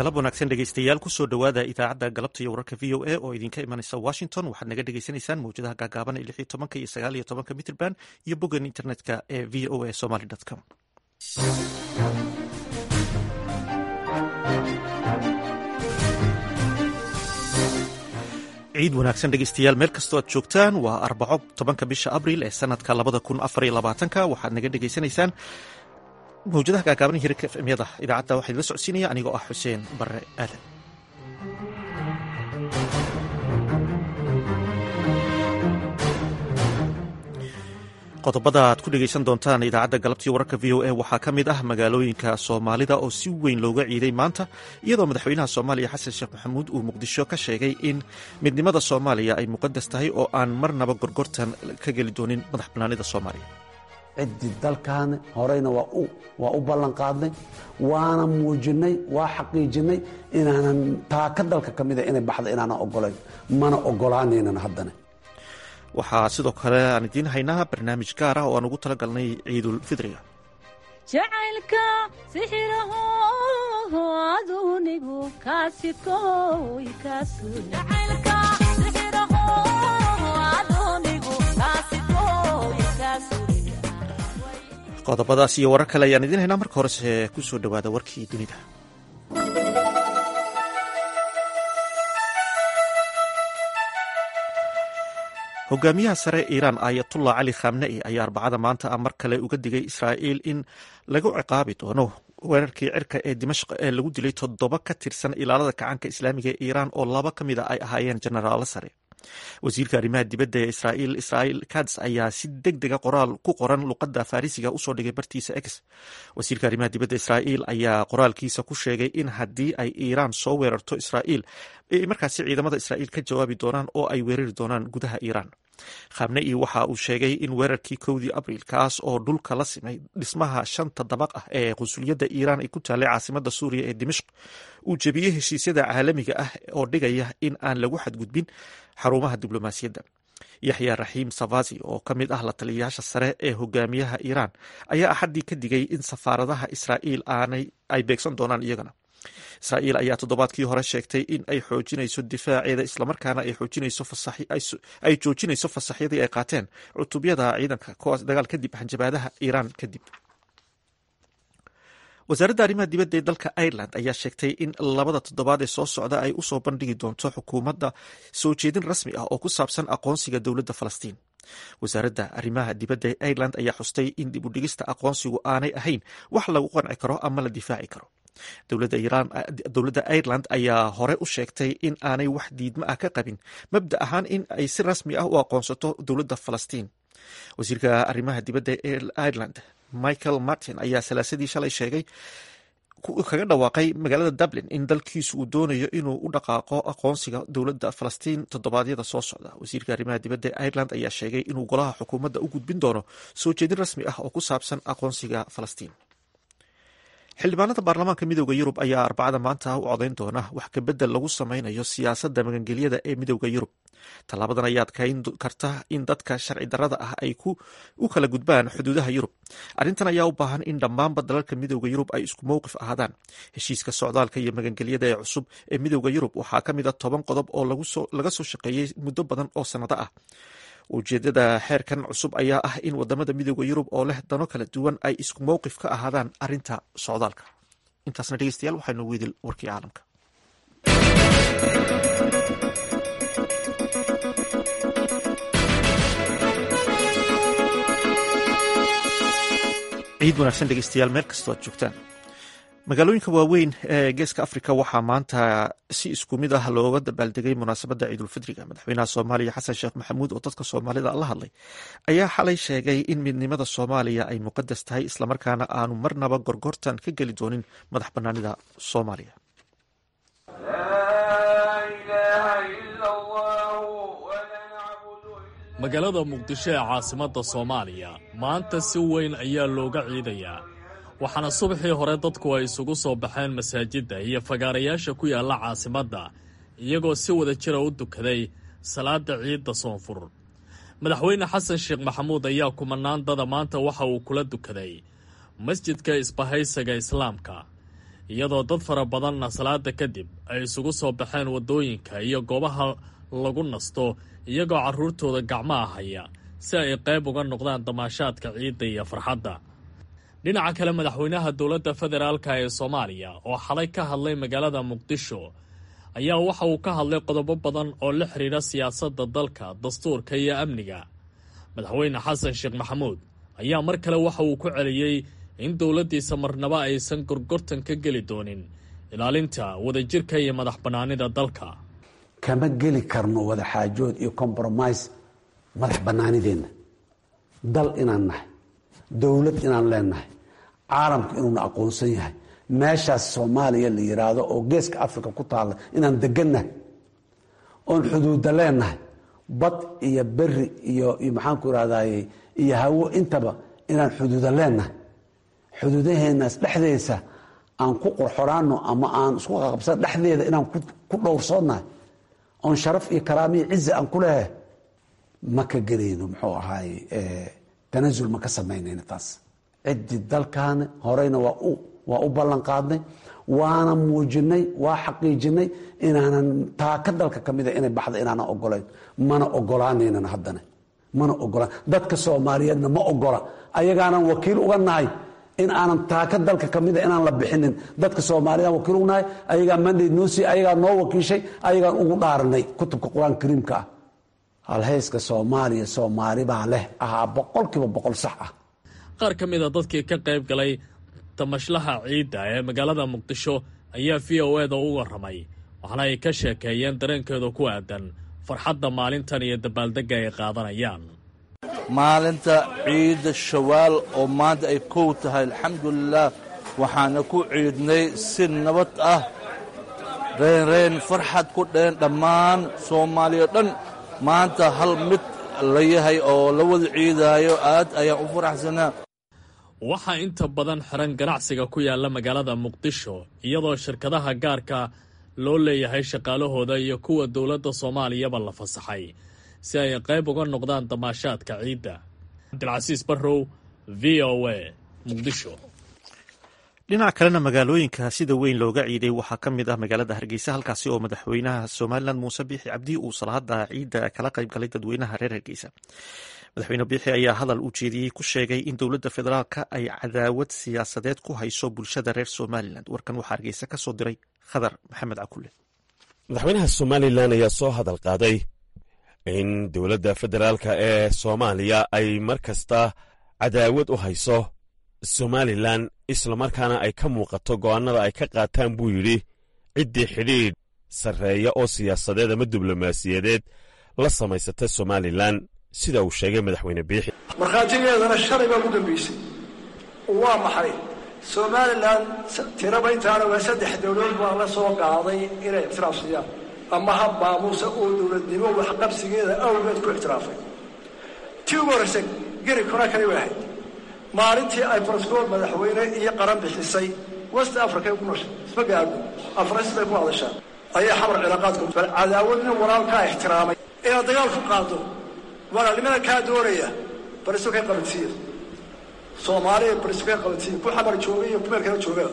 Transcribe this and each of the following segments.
galab wanaagsan dhegeystayaal kusoo dhowaada idaacadda galabta iyo wararka v o a oo idinka imanaysa washington waxaad naga dhegeysanaysaan mawjadaha gaagaaban ee lix iyo tobanka iyo sagaal iyo tobanka mitrband iyo boggan internetka ee v o a somaly com ciid wanaagsan dhegeystayaal meel kastoo aad joogtaan waa arbaco tobanka bisha abril ee sanadka labada kun afar iyo labaatanka waxaad naga dhegeysanaysaan mawjadaha gaagaaban hirarka efmyada idaacadda waxaa idila socodsiinaya anigoo ah xuseen barre aadan qodobada aad ku dhegeysan doontaan idaacadda galabtii wararka v o a waxaa ka mid ah magaalooyinka soomaalida oo si weyn looga ciiday maanta iyadoo madaxweynaha soomaaliya xasan sheekh maxamuud uu muqdisho ka sheegay in midnimada soomaaliya ay muqadas tahay oo aan marnaba gorgortan ka geli doonin madax bannaanida soomaaliya ciddii dalkan horeyna waa u ballan qaadnay waana muujinnay waa xaqiijinnay inaanan taaka dalka ka mida inay baxda inaanan ogolayn mana ogolaanaynan haddana waxaa sidoo kale aan idiin haynaa barnaamij gaar ah oo aan ugu tala galnay ciidul fidriga jacaylka sixiraho adunigu kaasikoy qodobadaas iyo warar kale ayaan idiin haynaa marka horese ku soo dhowaada warkii dunida hogaamiyaha sare iiraan ayatullah cali khamnei ayaa arbacada maanta ah mar kale uga digay israa'iil in lagu ciqaabi doono weerarkii cirka ee dimashq ee lagu dilay toddoba ka tirsan ilaalada kacaanka islaamiga ee iiraan oo laba ka mid a ay ahaayeen jenaraalo sare wasiirka arrimaha dibadda ee israa'iil israa'iil kats ayaa si deg dega qoraal ku qoran luqadda farisiga usoo dhigay bartiisa x wasiirka arrimaha dibadda israa'iil ayaa qoraalkiisa ku sheegay in haddii ay iiraan soo weerarto israa'iil ay markaasi ciidamada israa'iil ka jawaabi doonaan oo ay weerari doonaan gudaha iiraan khamnei waxa uu sheegay in weerarkii kowdii abriil kaas oo dhulka la simay dhismaha shanta dabaq ah ee qunsuliyadda iiraan ay ku taallay caasimada suuriya ee dimashq uu jebiyey heshiisyada caalamiga ah oo dhigaya in aan lagu xadgudbin xarumaha diblomaasiyadda yaxya raxiim savazi oo ka mid ah la taliyayaasha sare ee hogaamiyaha iiraan ayaa axaddii ka digay in safaaradaha israa'iil aanay ay beegsan doonaan iyagana israa'iil ayaa toddobaadkii hore sheegtay in ay xoojinayso difaaceeda islamarkaana ay joojinayso fasaxyadii ay qaateen cutubyada ciidanka kuwaas dagaal kadib hanjabaadaha iiraan kadib wasaaradda arrimaha dibadda ee dalka ireland ayaa sheegtay in labada toddobaad ee soo socda ay usoo bandhigi doonto xukuumadda soo jeedin rasmi ah oo ku saabsan aqoonsiga dowladda falastiin wasaaradda arrimaha dibadda ee ireland ayaa xustay in dib u dhigista aqoonsigu aanay ahayn wax lagu qanci karo ama la difaaci karo dowladda ireland ayaa hore u sheegtay in aanay wax diidmo ah ka qabin mabda ahaan in ay si rasmi ah u aqoonsato dowladda falastiin wasiirka arrimaha dibadda ee ireland michael martin ayaa salaasadii shalay sheegay kaga dhawaaqay magaalada dublin in dalkiisu uu doonayo inuu u dhaqaaqo aqoonsiga dowladda falastiin toddobaadyada soo socda wasiirka arrimaha dibadda ee ireland ayaa sheegay inuu golaha xukuumadda u gudbin doono soo jeedin rasmi ah oo ku saabsan aqoonsiga falastiin xildhibaanada baarlamaanka midooda yurub ayaa arbacada maanta u codayn doona wax kabedel lagu sameynayo siyaasadda magangelyada ee midooda yurub tallaabadan ayaa adkayn karta in dadka sharci darrada ah ay u kala gudbaan xuduudaha yurub arrintan ayaa u baahan in dhammaanba dalalka midooda yurub ay isku mowqif ahaadaan heshiiska socdaalka iyo magangelyada ee cusub ee midooda yurub waxaa ka mid a toban qodob oo laga soo shaqeeyey muddo badan oo sannado ah ujeedada xeerkan cusub ayaa ah in wadamada midooda yurub oo leh dano kala duwan ay isku mowqif ka ahaadaan arinta socdaalka intaasna dhegeystayaal waxaynu weydil warkii caalamka ciid wanaagsan dhegeystayaal meel kastoo aad joogtaan magaalooyinka waaweyn ee geeska afrika waxaa maanta si isku mid ah looga dabaaldegay munaasabadda ciidulfidriga madaxweynaha soomaaliya xasan sheekh maxamuud oo dadka soomaalida la hadlay ayaa xalay sheegay in midnimada soomaaliya ay muqadas tahay islamarkaana aanu marnaba gorgortan ka geli doonin madax banaanida soomaaliya magaalada muqdisho ee caasimadda soomaaliya maanta si weyn ayaa looga ciidayaa waxaana subaxii hore dadku ay isugu soo baxeen masaajidda iyo fagaarayaasha ku yaalla caasimadda iyagoo si wada jira u dukaday salaadda ciidda soonfur madaxweyne xasan sheekh maxamuud ayaa kumanaan dada maanta waxa uu kula dukaday masjidka isbahaysaga islaamka iyadoo dad fara badanna salaada kadib ay isugu soo baxeen waddooyinka iyo goobaha lagu nasto iyagoo carruurtooda gacmaha haya si ay qayb uga noqdaan damaashaadka ciidda iyo farxadda dhinaca kale madaxweynaha dowladda federaalka ee soomaaliya oo xalay ka hadlay magaalada muqdisho ayaa waxa uu ka hadlay qodobo badan oo la xidhiidha siyaasadda dalka dastuurka iyo amniga madaxweyne xasan sheekh maxamuud ayaa mar kale waxa uu ku celiyey in dowladdiisa marnaba aysan gorgortan ka geli doonin ilaalinta wadajirka iyo madax bannaanida dalka kama geli karno wada xaajood iyo compromise madax bannaanideenna dal inaan nahay dowlad inaan leenahay caalamku inuuna aqoonsan yahay meeshaas soomaaliya la yiraahdo oo geeska africa ku taalla inaan degannahay oon xuduudda leenahay bad iyo beri iyo maxaanku irahdaye iyo hawo intaba inaan xuduuda leenahay xuduudaheenaas dhexdeesa aan ku qorxoraano ama aan isku qaqabsan dhexdeeda inaan ku dhowrsoonnahay oon sharaf iyo karaamiyo cizi aan ku leehay ma ka gelayno muxuu ahaay tanasul ma ka samaynayno taas ciddii dalkaani horeyna waa u ballan qaadnay waana muujinay waa xaqiijinay inaanan taaka dalka ka mida inay baxda inaanan ogolayn mana ogolaanaynan haddana mana ogolaan dadka soomaaliyeedna ma ogola ayagaanan wakiil uga nahay in aanan taaka dalka ka mida inaan la bixinin dadka soomaaliyed wakiil uga nahay ayagaa mandate noosi ayagaa noo wakiishay ayagaan ugu dhaaranay kutubka qur-aan kariimka ah halhayska soomaaliya soomaali baa leh ahaa boqolkiiba boqol sax ah qaar ka mid a dadkii ka qayb galay tamashlaha ciidda ee magaalada muqdisho ayaa v o eda u warramay waxaana ay ka sheekeeyeen dareenkeeda ku aadan farxadda maalintan iyo dabaaldegga ay qaadanayaan maalinta ciidda shawaal oo maanta ay kow tahay alxamdulilaah waxaana ku ciidnay si nabad ah reynreyn farxad ku dheen dhammaan soomaaliya dhan maanta hal mid la yahay oo la wada ciidaayo aad ayaan u faraxsanaa waxaa inta badan xiran ganacsiga ku yaalla magaalada muqdisho iyadoo shirkadaha gaarka loo leeyahay shaqaalahooda iyo kuwa dowladda soomaaliyaba la fasaxay si ay qayb uga noqdaan damaashaadka ciidda cabdilcasiis barrow v o a muqdisho dhinaca kalena magaalooyinka sida weyn looga ciiday waxaa ka mid ah magaalada hargeysa halkaasi oo madaxweynaha somalilan muuse biixi cabdi uu salaada ciidda kala qayb galay dadweynaha reer hargeysa madaxweyne biixi ayaa hadal uu jeediyey ku sheegay in dowladda federaalka ay cadaawad siyaasadeed ku hayso bulshada reer somalilan warkan waxaa hargeysa ka soo diray khadar maxamed cakule madaxweynaha somalilan ayaa soo hadal qaaday in dowladda federaalka ee soomaaliya ay mar kasta cadaawad u hayso somalilan islamarkaana ay ka muuqato go'aannada ay ka qaataan buu yidhi ciddii xidhiidh sarreeya oo siyaasadeed ama diblomaasiyadeed la samaysata somalilan sida uu sheegay madaxweyne biixi markhaatigeedana shalay baa ugu dambaysay waa maxay somalilan tiraba intaana waa saddex dowladood baa la soo qaaday inay ictiraafsiyaan ama hab maamuusa oo dowladnimo waxqabsigeeda awgeed ku ictiraafay tii ugu horraysa geri kona kale way ahayd maalintii ay barascool madaxweyne iyo qaran bixisay west africa ku nooshay isma gaadho afrais bay ku hadashaan ayaa xamar cilaaqaadku bal cadaawad nin walaalkaa ixtiraamay inaad dagaal ku qaado walaalnimada kaa doonaya bariso kay qabansiiya soomaaliya bariso kay qabansiiya ku xamar jooga iyo kumeel kala joogaba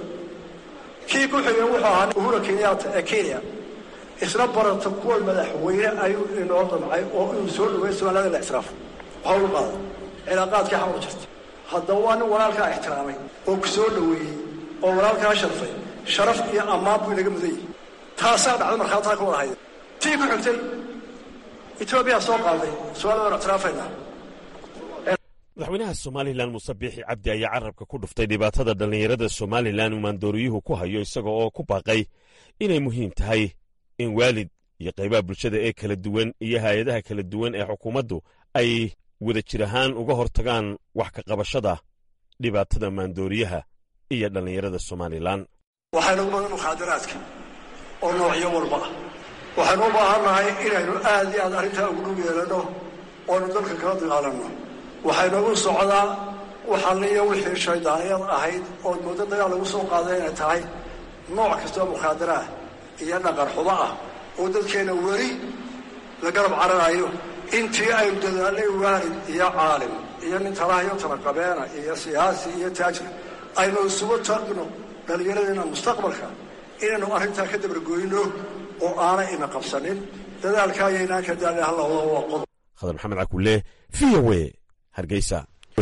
kii ku xigay wuxuu ahaa uhura kenyatta ee kenya isla barata kuwa madaxweyne ayuu inoo damcay oo inuu soo dhaweey somaaliyada la ictiraafo waxa ugu qaada cilaaqaadkii xamar jirta haddaba waa nin walaalkaa ixtiraamay oo ku soo dhoweeyey oo walaalkaa sharfay sharaf iyo ammaan buu inaga mudan yahay taasaa dhacda markhaataa ka wada hayda tii ku xigtay etoobiya soo qaaday su-aal waan ictiraafaynaa madaxweynaha somalilan muuse biixi cabdi ayaa carabka ku dhuftay dhibaatada dhallinyarada somalilan uu maandooriyuhu ku hayo isaga oo ku baaqay inay muhiim tahay in waalid iyo qaybaha bulshada ee kala duwan iyo hay-adaha kala duwan ee xukuumaddu ay wada jir ahaan uga hortagaan wax ka qabashada dhibaatada maandooriyaha iyo dhallinyarada somalilan waxaynu u badan mukhaadaraadka oo noocyo walba ah waxaynu u baahannahay inaynu aad iyo aad arrintaa ugu dhug yeelanno oonu dalka kala dagaalanno waxaynagu socdaa waxalliyo wixii shaydaaniyad ahayd ood muddo dagaal lagu soo qaaday inay tahay nooc kastoo mukhaadaraah iyo dhaqan xumo ah oo dadkeenna weli la garab cararayo intii aynu dadaalnay waalid iyo caalim iyo nin talahayo talaqabeena iyo siyaasi iyo taajir aynu isugu tagno dhallinyaradeenna mustaqbalka inaynu arrintaa ka dabargoyno oo aanay ina qabsanin dadaalka ayaynaan ka daali hallawada waa qodob khadar maxamed cakulle v o e hargeysa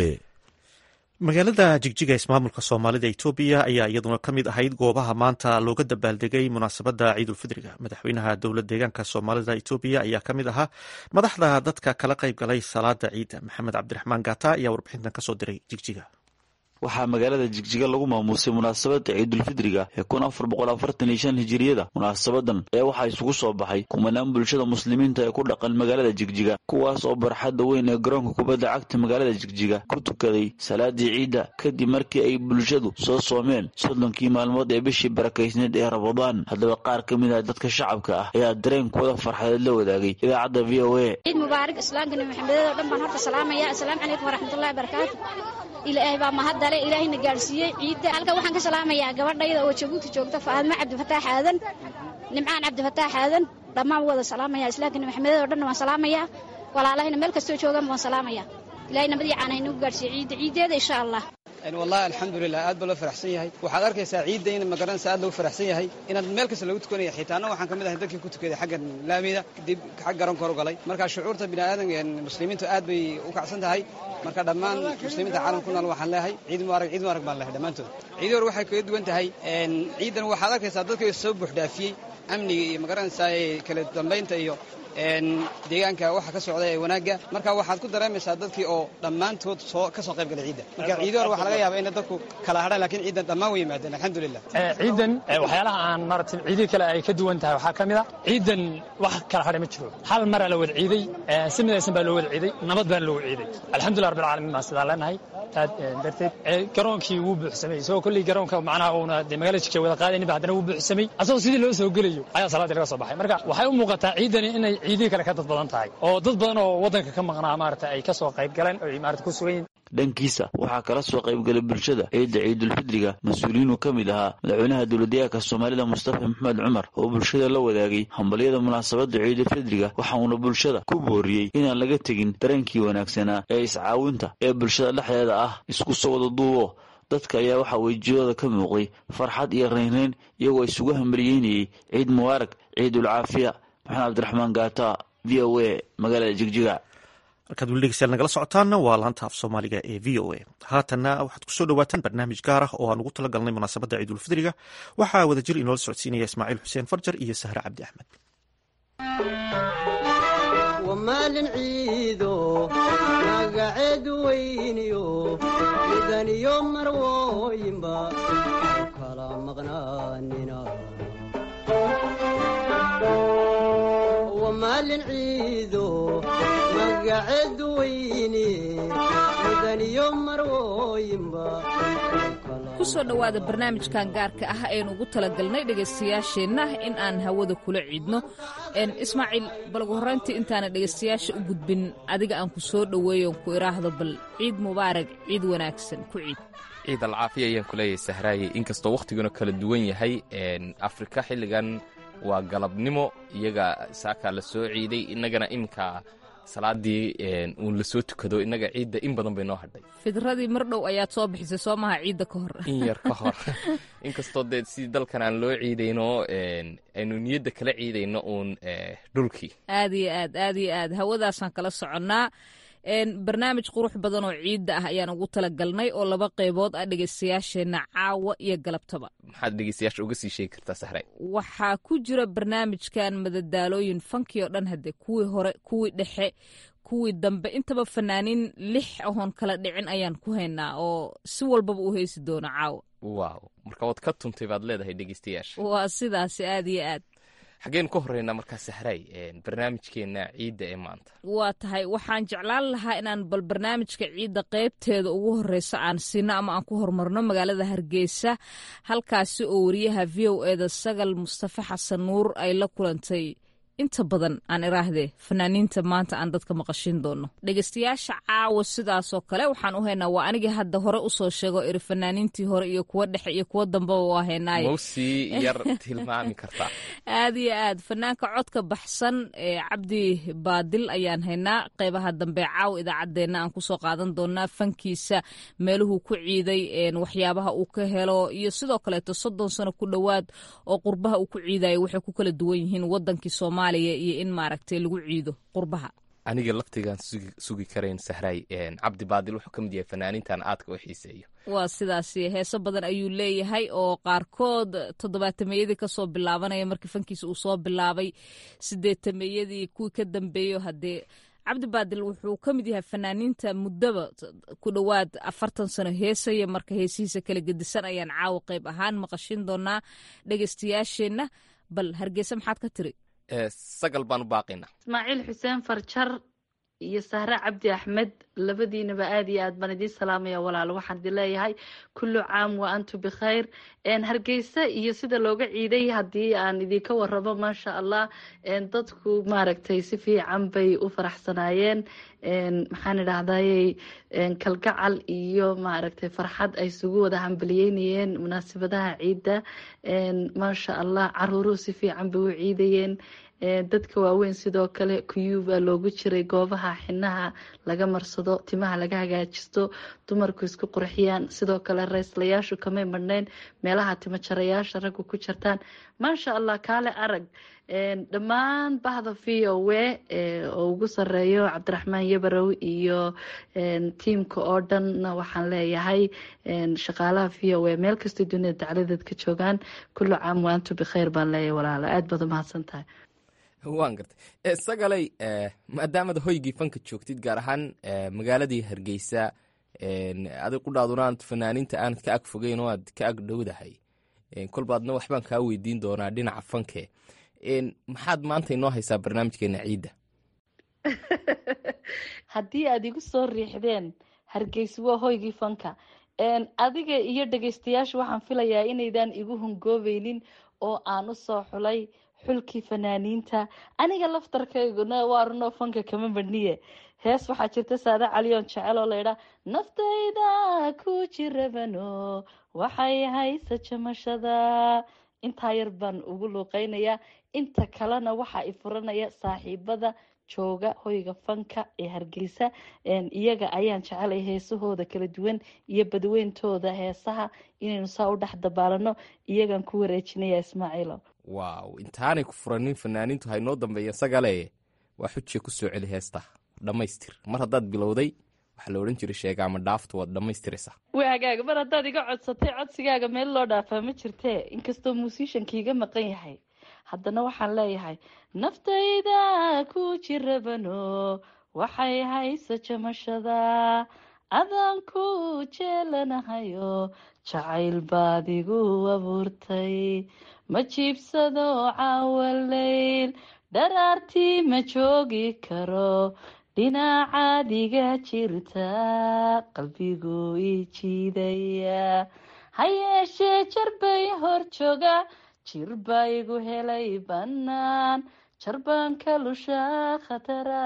magaalada jigjiga ismaamulka soomaalida etoobiya ayaa iyaduna ka mid ahayd goobaha maanta looga dabaaldegay munaasabadda ciidulfidriga madaxweynaha dowlad deegaanka soomaalida etoobiya ayaa ka mid ahaa madaxda dadka kala qayb galay salaada ciidda maxamed cabdiraxmaan gata ayaa warbixintan kasoo diray jigjiga waxaa magaalada jigjiga lagu maamuusay munaasabadda ciidulfidriga ee kun afar boqol afartan iyo shan hijiriyada munaasabadan ayaa waxaa isugu soo baxay kumanaan bulshada muslimiinta ee ku dhaqan magaalada jigjiga kuwaas oo barxadda weyn ee garoonka kubadda cagta magaalada jigjiga ku tukaday salaadii ciidda kadib markii ay bulshadu soo soomeen soddonkii maalmood ee bishii barakaysneed ee rabadaan haddaba qaar ka mid ah dadka shacabka ah ayaa dareenkooda farxadeed la wadaagay idaacadda v o a ciid mubaarak islaamka nabi maxamedeed oo dhan baan horta salaamaya assalaamu calaykum waraxmatullahi barakaatu ilaahay baa mahadale ilaahayna gaadhsiiyey ciidda halkan waxaan ka salaamayaa gabadhayda oo jabuuti joogta faadma cabdifataax aadan nimcaan cabdifataax aadan dhammaan wada salaamaya islaamka nabi maxamedeed oo dhan waan salaamayaa walaalahayna meel kastoo joogaan waan salaamaya ilahay nabadii caana inagu gaadhsiiye ciidda ciiddeeda insha allah wallahi alxamdulilah aad baa loo faraxsan yahay waxaad arkaysaa ciidda in magaranaysa aad loogu faraxsan yahay inaad meel kasta lagu tukanaya xitaana waxaan ka mid ahay dadkii ku tukaday xaggan laamida dib xag garoonka hor galay marka shucuurta bini'aadan muslimiintu aad bay u kacsan tahay marka dhammaan muslimiinta caalamka ku nool waxaan leeyahay ciid mubaarag ciid mubaarag baan leeyahay dhammaantood ciidii hore waxay kaga duwan tahay ciidan waxaad arkaysaa dadkii soo buuxdhaafiyey amniga iyo magaranaysaa kala dambaynta iyo deegaanka waxa ka socda ee wanaagga marka waxaad ku dareemaysaa dadkii oo dhammaantood soo ka soo qayb galay ciidda marka ciidii hore waxaa laga yaabaa in dadku kala hadhaan lakiin ciidan dhammaan way yimaadeen alxamdulilah ciidan waxyaalaha aan maaragtay ciidii kale ay ka duwan tahay waxaa ka mid a ciidan wax kala hadhay ma jiro hal maraa la wada ciiday si midaysan baa loo wada ciiday nabad baan loo ciiday alxamdulillah rabbil caalamiin baan sidaa leenahay taad darteed garoonkii wuu buuxsamay isagoo kolley garoonka macnaha uuna dee magaalada jigja wada qaadaynin ba haddana wuu buuxsamay asagoo sidii loo soo gelayo ayaa salaaddii laga soo baxay marka waxay u muuqataa ciidani inay ciidihii kale ka dad badan tahay oo dad badan oo waddanka ka maqnaa maarata ay ka soo qayb galeen oo ay maarata ku sugan yihin dhankiisa waxaa kala soo qaybgalay bulshada ciidda ciidulfidriga mas-uuliyiinuu ka mid ahaa madaxweynaha dowladdeegaanka soomaalida mustafa maxamed cumar oo bulshada la wadaagay hambalyada munaasabadda ciidulfidriga waxa uuna bulshada ku booriyey inaan laga tegin dareenkii wanaagsanaa ee iscaawinta ee bulshada dhexdeeda ah isku soo wada duubo dadka ayaa waxaa wejiyooda ka muuqday farxad iyo raynrayn iyagoo isugu hambalyeynayey ciid mubaarag ciidul caafiya maxamed cabdiraxmaan gaata v o a magaalada jigjiga halkaad weli dhegeystayaal nagala socotaanna waa laanta af soomaaliga ee v o a haatanna waxaad kusoo dhawaataan barnaamij gaar ah oo aan ugu tala galnay munaasabadda ciidulfidriga waxaa wadajir inoola socodsiinaya ismaaciil xuseen farjar iyo sahre cabdi axmed wamaalin ciido magaceed weyniyo midaniyo marwooyinba kala maqnaanina wamaalin ciido magaceed weyni midaniyo marwooyinba ku soo dhowaada barnaamijkan gaarka ah aynu ugu talagalnay dhegaystayaasheenna in aan hawada kula ciidno ismaaciil bal ugu horrayntii intaana dhegaystayaasha u gudbin adiga aan ku soo dhoweeyon ku idhaahdo bal ciid mubaarag ciid wanaagsan ku ciid ciid alcaafiya ayaan ku leeyahay sahraaye inkastoo wakhtiguna kala duwan yahay afrika xilligan waa galabnimo iyaga saakaa la soo ciiday innagana iminka salaadii uun la soo tukado innaga ciidda in badan bay noo hadhay fidradii mar dhow ayaad soo bixisay soo maha ciidda ka hor in yar ka hor inkastoo dee si dalkan aan loo ciidayno aynu niyadda kala ciidayno uun dhulkii aad iyo aad aad iyo aad hawadaasaan kala soconnaa barnaamij qurux badan oo ciidda ah ayaan ugu talagalnay oo laba qaybood ah dhegaystayaasheenna caawa iyo galabtaba maxaad dhegeystayaasha uga sii sheegi kartaa sahray waxaa ku jira barnaamijkan madadaalooyin fankii oo dhan hadde kuwii hore kuwii dhexe kuwii dambe intaba fanaaniin lix ahoon kala dhicin ayaan ku haynaa oo si walbaba u heysi doono caawa waaw marka waad ka tuntay baad leedahay dhegeystayaasha waa sidaasi aad iyo aad xaggeen ka horreynaa markaa sahray barnaamijkeenna ciidda ee maanta waa tahay waxaan jeclaan lahaa inaan bal barnaamijka ciidda qaybteeda ugu horreysa aan siino ama aan ku horumarno magaalada hargeysa halkaasi oo wariyaha v o eda sagal mustafe xasan nuur ay la kulantay inta badan aan iraahdee fanaaniinta maanta aan dadka maqashin doono dhegeystayaasha caawa sidaasoo kale waxaan u haynaa waa anigii hadda hore usoo sheego iri fanaaniintii hore iyo kuwa dhexe iyo kuwa dambeba waa haynaaye mawsii yar tilmaami kartaa aad iyo aad fanaanka codka baxsan ee cabdi baadil ayaan haynaa qeybaha dambe caawa idaacaddeenna aan kusoo qaadan doonaa fankiisa meeluhuu ku ciiday waxyaabaha uu ka helo iyo sidoo kaleeto soddon sano ku dhowaad oo qurbaha uu ku ciidayo waxay ku kala duwan yihiin wadankii soomaaliya iyo in maaragtay lagu ciido qurbaha aniga laftigaan sugi karayn sahraay cabdi baadil wuxuu ka mid yahay fanaaniintan aadka u xiiseeyo waa sidaas heeso badan ayuu leeyahay oo qaarkood toddobaatameyadii kasoo bilaabanaya markii fankiisa uu soo bilaabay sideetameyadii kuwii ka dambeeyo haddee cabdi baadil wuxuu ka mid yahay fanaaniinta muddaba ku dhowaad afartan sano heesaya marka heesihiisa kala gedisan ayaan caawa qeyb ahaan maqashin doonaa dhegeystayaasheenna bal hargeysa maxaad ka tiri sagal baan u baaqaynaa ismaaciil xuseen farjar iyo sahre cabdi axmed labadiinaba aad iyo aad baan idiin salaamaya walaal waxaan idin leeyahay kullu caam wa antu bikhayr hargeysa iyo sida looga ciiday haddii aan idinka waramo maasha allah dadku maaragtay si fiican bay u faraxsanaayeen maxaan idhahdayy kalgacal iyo maaragtay farxad ay isugu wada hambaliyeynayeen munaasabadaha ciidda maasha allah caruuruhu si fiican bay u ciidayeen dadka waaweyn sidoo kale kuyuubaa loogu jiray goobaha xinaha laga marsado timaha laga hagaajisto dumarku isku qurxiyaan sidoo kale rayslayaashu kamay madhnayn meelaha timajarayaasha raggu ku jirtaan maasha allah kaale arag dhammaan bahda v o w oo ugu sareeyo cabdiraxmaan yabarow iyo tiimka oo dhanna waxaan leeyahay shaqaalaha v o w meel kastay dunida dacladeed ka joogaan kullu caam waantu bikhayr baan leeyahay walaalo aad baad umahadsan tahay waan gartay sagalay maadaamad hoygii fanka joogtid gaar ahaan magaaladii hargeysa adig qudhaaduna aad fanaaniinta aanad ka ag fogeyn oo aad ka ag dhowdahay kolbaadna waxbaan kaa weydiin doonaa dhinaca fanke maxaad maanta inoo haysaa barnaamijkeena ciidda haddii aad igu soo riixdeen hargeysa waa hoygii fanka adiga iyo dhegeystayaasha waxaan filayaa inaydan igu hungoobeynin oo aan u soo xulay xulkii fanaaniinta aniga laftarkayguna waa runoo fanka kama madhniye hees waxaa jirta saada caliyoon jecel oo laydhaa naftayda ku jirabano waxay haysa jamashada intaa yar baan ugu luuqeynayaa inta kalena waxaa i furanaya saaxiibada jooga hoyga fanka ee hargeysa iyaga ayaan jecelay heesahooda kala duwan iyo badweyntooda heesaha inaynu saa u dhex dabaalano iyagaan ku wareejinaya ismaaciilo waaw intaanay ku furanin fanaaniintu haynoo dambeeya sagale waa xujiya ku soo celi heesta dhammaystir mar haddaad bilowday waxaa la odhan jiray sheegaama dhaaftu waad dhammaystiraysaa waa hagaaga mar haddaad iga codsatay codsigaaga meel loo dhaafaa ma jirtee inkastoo muusishanka iga maqan yahay haddana waxaan leeyahay naftayda ku jirabano waxay haysa jamashada adaan ku jeelanahayo jacayl baad igu abuurtay ma jiibsado caawaleyl dharaartii ma joogi karo dhinacaad iga jirta qalbigu ii jiidaya ha yeeshee jarbay hor jooga jir baa igu helay bannaan jarbaan ka lushaa khatara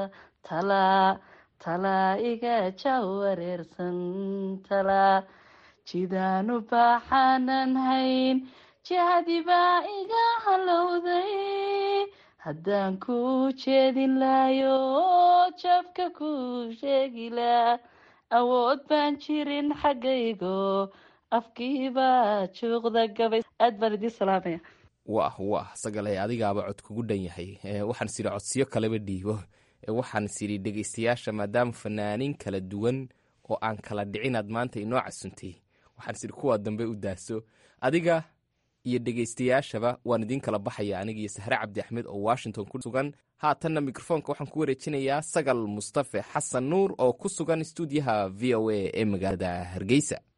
talaa talaa iga jawareersan talaa jidaanu baaxaanan hayn jihadi baa iga halowday haddaan ku jeedin laayo jabka ku sheegi laa awood baan jirin xaggaygo afkiibaa juuqda gabay aad baan idiin salaamaya wah wah sagale adigaaba cod kugu dhan yahay waxaan is idhi codsiyo kaleba dhiibo waxaan is idhi dhegeystayaasha maadaama fanaaniin kala duwan oo aan kala dhicinaad maanta inoo casuntay waxaan is idhi kuwaa dambe u daaso adiga iyo dhegeystayaashaba waan idiin kala baxaya aniga iyo sahre cabdi axmed oo washington ku sugan haatanna mikrofoonka waxaan ku wareejinayaa sagal mustafe xasan nuur oo ku sugan stuudiyaha v o a ee magaalada hargeysa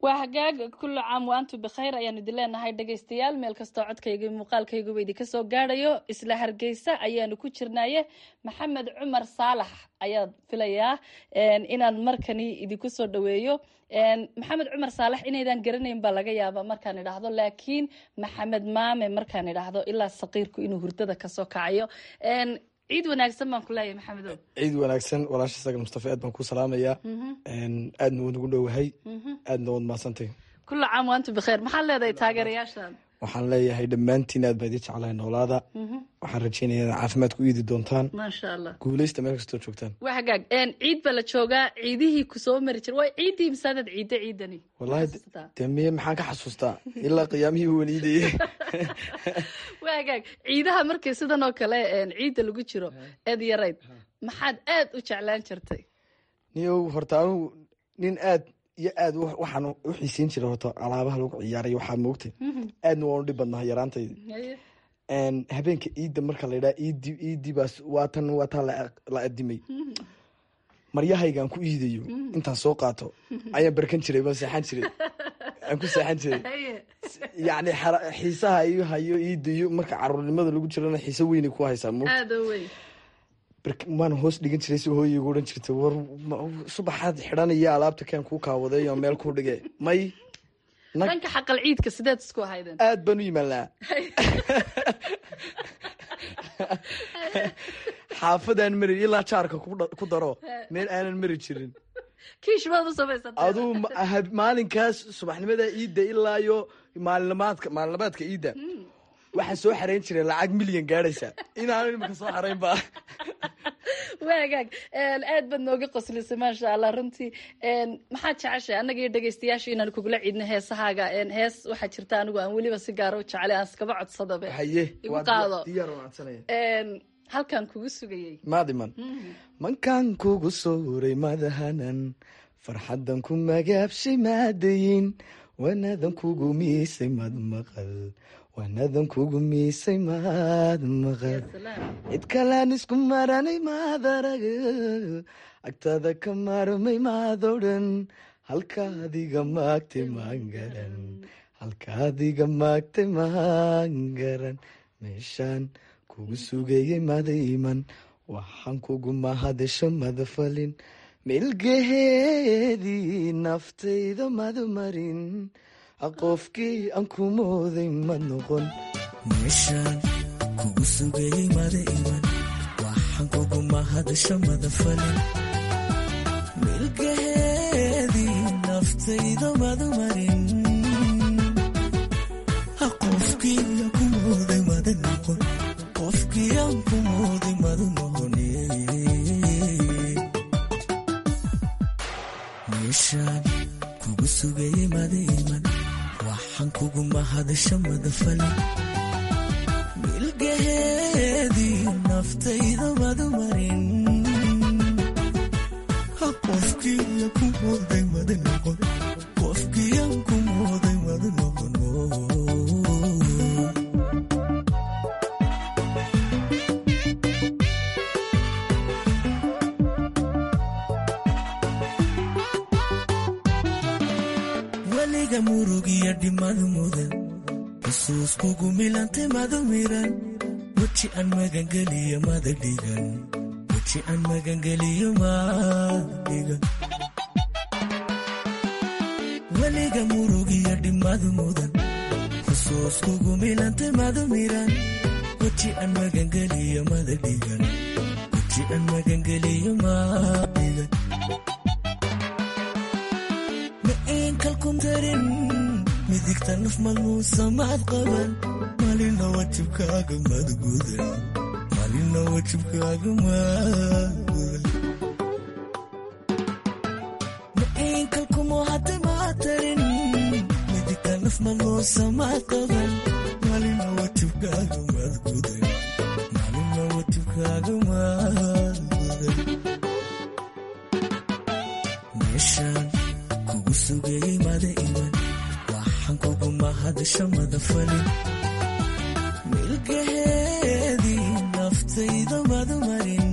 waa hagaag kullu caam waantu bikhayr ayaanu idin leenahay dhegaystayaal meel kastoo codkayga iyo muuqaalkayguba idinka soo gaadhayo isla hargeysa ayaanu ku jirnaaye maxamed cumar saalax ayaa filayaa inaan markani idinku soo dhaweeyo maxamed cumar saalax inaydan garanayn baa laga yaaba markaan idhaahdo laakiin maxamed maame markaan idhaahdo ilaa saqiirku inuu hurdada kasoo kacayo ciid wanaagsan baan ku leeyahay maxamedow ciid wanaagsan walaasha sagal mustafa aad baan ku salaamayaa aadna waad ugu dhowahay aadna waad mahadsantay kullu caam waantu bikhayr maxaad leedahay taageerayaashan waxaan leeyahay dhammaantiin aad baa idin jeclahay noolaada waxaan rajeynaya inaad caafimaad ku iidi doontaan maasha allah guuleysta meel kastoo joogtaan waa hagaag ciid baa la joogaa ciidihii kusoo mari jira waa ciiddii misaanad ciidda ciidani wallahi de miye maxaan ka xasuustaa ilaa qiyaamihii waniidayey waa hagaag ciidaha markii sidan oo kale ciidda lagu jiro eed yarayd maxaad aad u jeclaan jirtay niyow horta anugu nin aad iyo aad waxaan u xiiseyn jira horta alaabaha lagu ciyaaray waxaa moogtay aadna waan u dhib badnaha yaraantaydi habeenka ciidda marka la yidhaha iidi iidi baas waa tan waa taa la adimay maryahaygaan ku iidayo intaan soo qaato ayaan barkan jiray baan seexan jiray aan ku seexan jiray yacni xiisaha iyo hayo iidayo marka caruurnimada lagu jirana xiise weynay ku haysaa mo waan hoos dhigan jiray si hooyaygu odhan jirtay war subaxaad xidhanaya alaabta keen kuu kaawaday oo meel kuu dhige may dhanka xaqal ciidka sideed isku ahaydeen aad baan u yimaanaa xaafadaan mari ilaa jaarka ku daro meel aanan mari jirin kiish baad u samaysatay aduu maalinkaas subaxnimada iidda ilaa iyo maalinamaadka maalinamaadka iidda waxaan soo xarayn jiray lacag milyan gaadhaysa inaanu imika soo xarayn ba waa hagaag aad baad nooga qoslisay maasha allah runtii maxaad jeceshay annaga iyo dhegaystayaasha inaan kugula ciidno heesahaaga hees waxaa jirta anigu aan weliba si gaara u jeclay aan iskaba codsadabe haye igu qaado diyaar waan codsanaya halkaan kugu sugayey maadiman mankaan kugu sooray madahanan farxaddan ku magaabshay maadayin wanadan kugu miisay mad maqal wanadan kugu miisay maad maqal cid kalaan isku maranay maad arag agtada ka maarmay maad odhan halkaadiga maagtay maan garan halkaadiga maagtay maan garan meeshaan kugu sugayay madayman waxaan kugu mahadasho madafalin milgaheedii naftayda madmarin qofkii aan ku mooday ma noqon meeshaan kugu sugayay mada iman waxaan kugu mahadasho madafalin milgaheedii naftayda madmarin qofkii aan ku mooday mada noqon qofkii aan ku mooday mada noqon meeshaan kugu sugayay mada iman waxaan kugu mahadasho madafalin milgaheedii naftayda madmarin qofkii aan ku mooday mada noqon qofkii aan ku mooday mada noqon weliga murugiyo dhimad mudan xusuus kugu milantay madu miran weji aan magangeliyo mada dhigan weji aan magangeliyo mada dhigan weliga murugiyo dhimad mudan xusuus kugu milantay madu miran weji aan magangeliyo mada dhigan weji aan magangeliyo mada dhigan kalkuntarin midigta naf malmuusamaad qaban malina wajibkaaga madgudan malina wajibkaaga madgudan maciinkalkumo hadda maatarin midigta naf malmuusamaad qaban malina wajibkaaga madgudan malina wajibkaaga madgudan meeshaan kugu sugayay mada iman waxaan kugu mahadasho madafalin milgaheedii naftayda madmarin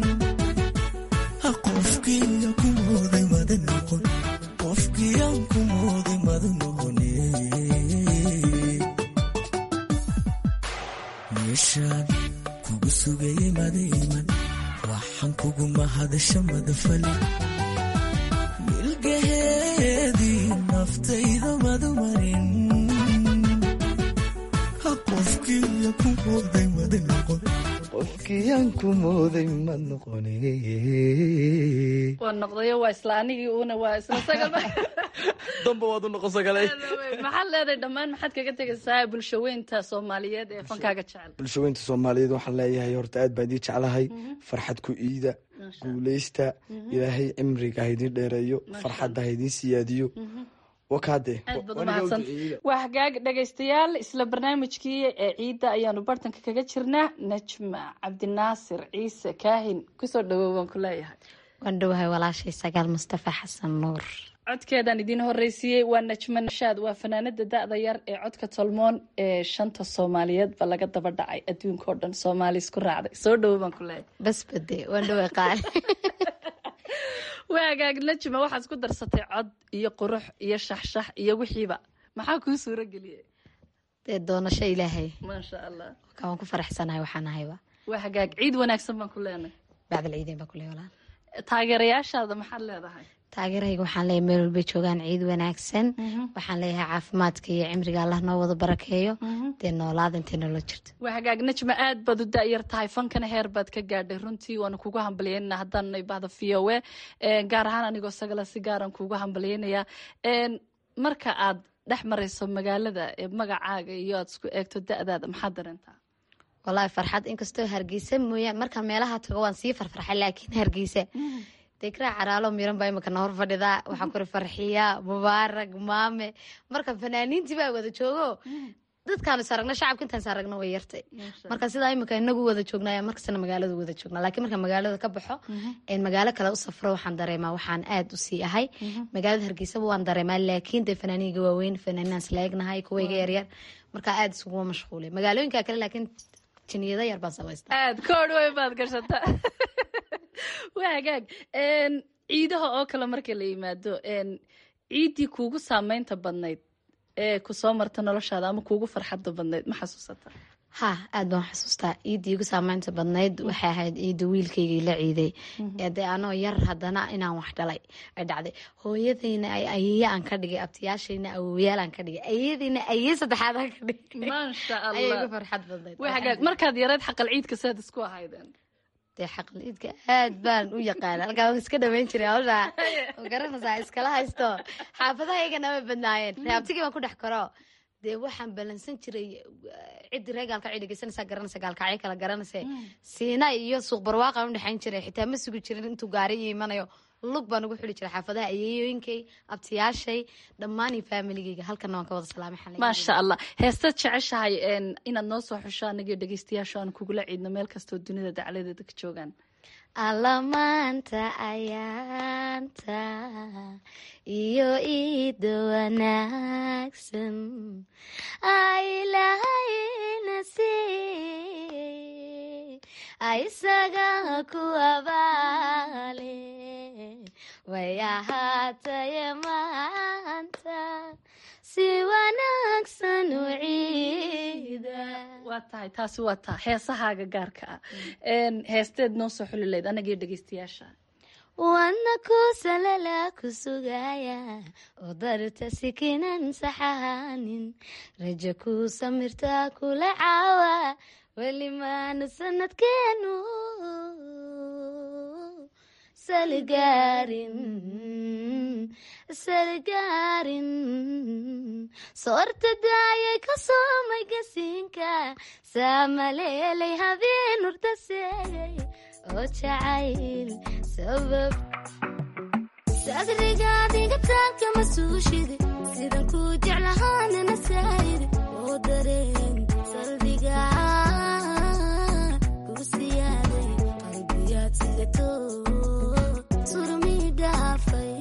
qofkii aan ku mooday mada noqon qofkii aan ku kugu sugayay madayman waxaan kuguma hadasha madafali milgaheedii naftayda madumarin qofkiiya ku mooday mada noqon qofkiyaan ku mooday mad noqone waa noqdayo waa isla anigii uuna waa isla sagal damba waad u noqon sagalay maxaad leedahay dhammaan maxaad kaga tegaysaa bulshaweynta soomaaliyeed ee fankaaga jecel bulshaweynta soomaaliyeed waxaan leeyahay horta aad baan idii jeclahay farxad ku iida guuleysta ilaahay cimriga ha idiin dheereeyo farxadda ha idiin siyaadiyo wakaade aad baad umahadsan waa hagaag dhegaystayaal isla barnaamijkii ee ciidda ayaanu bartanka kaga jirnaa najma cabdinaasir ciise kaahin kusoo dhawow waan ku leeyahay waan dhowahay walaashay sagaal mustafa xasan nuur codkeedaan idiin horeysiiyey waa najma nashaad waa fanaanada da-da yar ee codka tolmoon ee shanta soomaaliyeed ba laga daba dhacay adduunka oo dhan soomaali isku raacday soo dhawow baan ku leeyahay basbade waan dhoway qaali waa hagaag najma waxaad isku darsatay cod iyo qurux iyo shaxshax iyo wixiiba maxaa kuu suuro geliyey dee doonasho ilaahay maasha allah waan ku faraxsanahay waxaan ahayba waa hagaag ciid wanaagsan baan ku leenahay bacdal ciideen baa kuley walaal taageerayaashaada maxaad leedahay taageerahayga waxaan leeyahay meel walbay joogaan ciid wanaagsan waxaan leeyahay caafimaadka iyo cimriga allah noo wada barakeeyo dee noolaada intay noola jirto waa hagaag najma aad baad u da-yar tahay fankana heer baad ka gaadhay runtii waana kugu hambalyeynana haddaanay bahda v o a gaar ahaan anigoo sagala si gaaran kugu hambalyeynayaa marka aad dhex marayso magaalada ee magacaaga iyo aad isku eegto da-daada maxaad dareentaa wallaahi farxad inkastoo hargeysa mooyaan markaan meelaha tago waan sii farfarxay laakiin hargeysa dekraa caraalo miran baa imika nohor fadhidaa waxaa kuri farxiya mubaarag maame marka fanaaniintii baa wada joogo dadkaanu is aragna shacabka intaan is aragna way yartay marka sidaa imika inagu wada joognaya markastana magaalada wada joognaa laakiin marka magaalada ka baxo magaalo kale u safro waxaan dareemaa waxaan aad u sii ahay magaalada hargeysaba waan dareemaa laakiin dee fanaaniinga waaweyn fanaaniinaan isla egnahay kuwayga yaryar marka aad isuguma mashquulay magaalooyinka kale laakiin jiniyada yar baan samaysta aad koodh weyn baad gashata waa hagaag ciidaha oo kale marka la yimaado ciiddii kuugu saameynta badnayd ee kusoo marta noloshaada ama kuugu farxadda badnayd ma xasuusata ha aad baan xasuustaa ciiddii igu saameynta badnayd waxay ahayd ciidda wiilkaygii la ciiday dee anoo yar haddana inaan wax dhalay ay dhacday hooyadayna ayaya aan ka dhigay abtiyaashayna awoyaal aan ka dhigay ayadiina aye saddexaad aan ka dhigay maasha ayay igu farxad badnayd waa hagaag markaad yareed xaqal ciidka saad isku ahaydeen dee xaqal ciidka aad baan u yaqaana halkaa waan iska dhamayn jiray hawsha garanaysaa iskala haysto xaafadaha iyagana way badnaayeen reabtigii baan ku dhex karo dee waxaan balansan jiray ciddii ree gaalkacyo dhegeysanaysaa garanaysa gaalkacyo kala garanaysa siina iyo suuq barwaaqaan u dhexayn jiray xitaa ma sugi jirin intuu gaari ii imanayo lug baan ugu xuli jiray xaafadaha ayeeyooyinkay abtiyaashay dhammaan iyo faamiligeyga halkana waan ka wada salaamay xalay maasha allah heestaad jeceshahay inaad noo soo xusho anagio dhegeystayaasho aan kugula ciidno meel kastoo dunida dacladeeda ka joogaan allamaanta ayaanta iyo iida wanaagsan ailahayna si isaga ku abaale way ahaataye maanta si wanaagsan u ciida waa tahay taasi waa taa heesahaaga gaarka ah heesteed noo soo xuli layd anagio dhegeystayaasha wana kusalala ku sugaya oo darta sikinan saxahanin raja ku samirta kula caawa welimaana sanadkeenu salgaarin salgaarin soorta daayay ka soomay gasiinka saamaleelay habeen urta seegay oo jacayl sabab sadrigaadiga taanka ma suushide sidan ku jeclahaanana saayide oo dareen salbiga ku siyaaday qalbiyaad sidato surmi dhaafay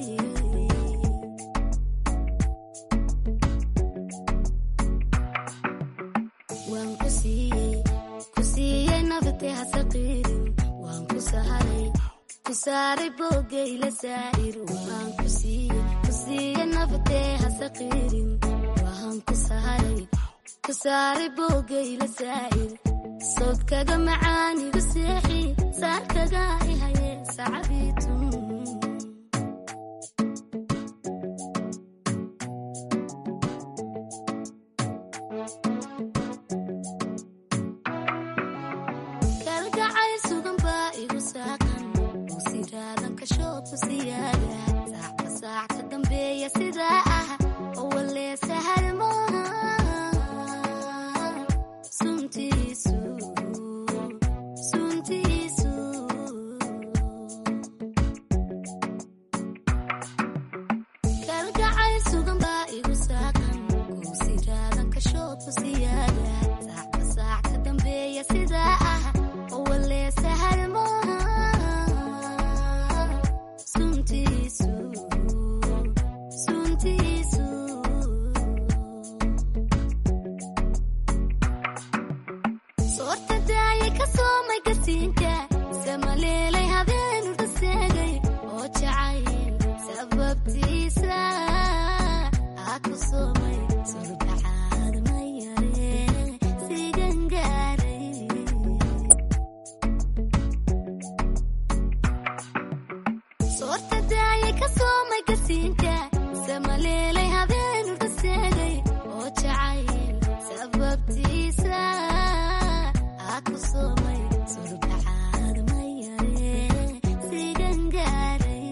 waan ku siiyey ku siiyey nafte hasaqiirin waan ku saharay ku saaray boogayla saa'ir waan ku siiyey ku siiyey nafte hasaqiirin waan ku saharay ku saaray boogayla saa'ir sodkaga macaanigu seexi saarkaga ihaye sacabiitun kalgacay sugan baa igu saaqan usiraadan kashoodku siyaada saacba saac ka dambeeya sidaa ah oo walee sahal maaha suntiisu suntiisu kalgacay sugan baa igu saaqan kuusiraadan kashoodku siyaada saacba saac ka dambeeya sidaa ah oo walee sahal maaha suntiisu suntiisu soorta daaya ka soomay kasiinka samaleelay habeenu dhaseegay oo jacayl sababtiisa aa ku soomay surbacaad ma yare sigan gaaray soorta daaya ka soomay kasiinka samaleelay habeenu dhaseegay oo jacayl sababtiisa aa ku soomay surbacaad ma yare sigan gaaray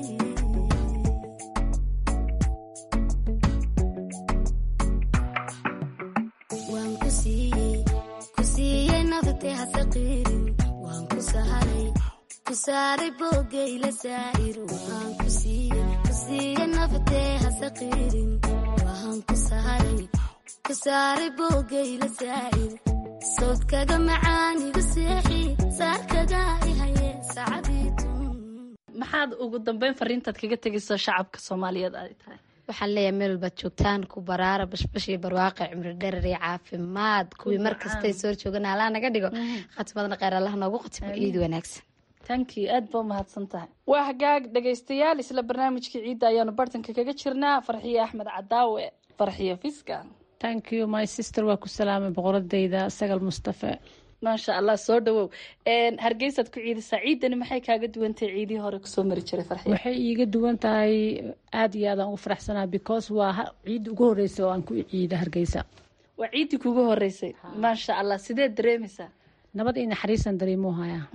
waan ku siiyey ku siiyey naftay hasaqiirin waan ku saharay ku saaray boogayla saa'ir waan ku siiyey ku siiyey naftay hasaqiirin waan ku saharay ku saaray boogayla saa'ir sodkaga macaanigu seexi saarkaga ihaye sacabiitun maxaad ugu dambeyn fariintaad kaga tegayso shacabka soomaaliyeed ay tahay waxaan leeyahay meel walbaad joogtaan ku baraara bashbash iyo barwaaqe cimri dherer iyo caafimaad kuwii mar kastay soo joogan allah naga dhigo khatimadna kheyr allah noogu khatimo ciid wanaagsan tanki aad ba umahadsan tahay waa hagaag dhegaystayaal isla barnaamijkii ciidda ayaanu bartanka kaga jirnaa farxiye axmed cadaawe farxiye fiska thank you my sister waa ku salaamay boqoradayda sagal mustafe maasha allah soo dhawow hargeysaad ku ciidaysaa ciidani maxay kaaga duwantahay ciidihii hore kusoo mari jiray farxiye waxay iiga duwan tahay aada iyo aadaan ugu faraxsanaa because waa ha- ciidda ugu horreysay oo aan ku ciida hargeysa waa ciiddii kugu horeysay maasha allah sideed dareemaysaa nabad iyo naxariisan dareemuu hayaa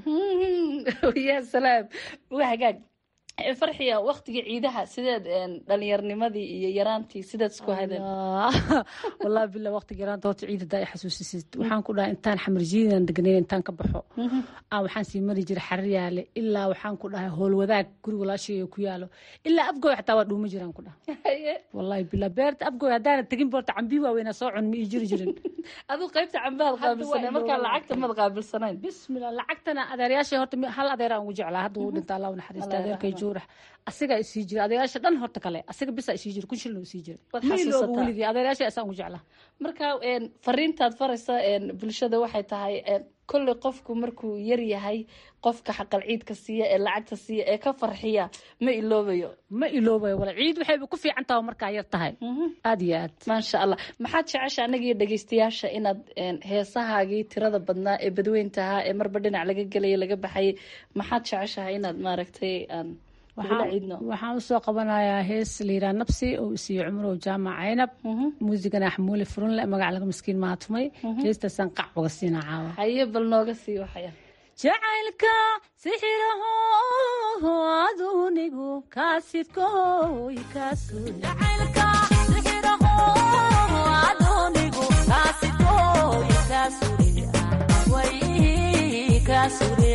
ya salaam waa hagaag Eh, farxiya waktiga ciidaha sideed een, dhalinyaarnimadii iyo yaraantii sideed isku hadeen wallahi bila waqtiga yaraanta horta ciida daa i xasuusisid waxaan ku dhahay intaan xamar jiidan degnayn intaan ka baxo aan waxaan sii mari jiray xarir yaale ilaa waxaan ku dhahay howlwadaag guri walaashayga ku yaalo ilaa afgooy xataa waa dhuuma jiraan ku dhahay wallahi bila beerta afgooy haddaana tegin boorta cambii waaweynaa soo cun ma ii jiri jirin aduu qaybta cambaad qaabilsanay markaa lacagta mad qaabilsanayn bismillah lacagtana adeeryaashay horta mi- hal adeeraan ugu jeclaa hadda uu dhinta allah u naxariista Allah adeerkay yarxamah. juurax asigaa isii jira adeeryaasha dhan horta kale asiga bisaa isii jira kun shilin isii jira Waad ma ilooba xasuusataa. weligii adeeryaashay asaan ugu jeclaa marka een, fariintaad faraysa een, bulshada waxay tahay een, kolley qofku markuu yar yahay qofka xaqal ciidka siiya ee lacagta siiya ee ka farxiya ma iloobayo ma iloobayo wala ciid waxayba ku fiican tahay markaa yar tahay aad iyo aad maasha allah maxaad jecesha anagiyo dhegaystayaasha inaad een, heesahaagii tirada badnaa ee badweyntahaa ee marba dhinac laga gelaya laga baxayay maxaad jeceshahay inaad maaragtay aan nagula ciidno waxaan usoo qabanayaa hees layidhaha nabsi oo isiiyo cumrow jaamac caynab muusigana axmuuli furunle magac laga miskiin maatumay heestaasaan qac uga siinaa caawa haye bal nooga sii waxaya jacaylka sixiraho adunigu kaasidkoy kaasure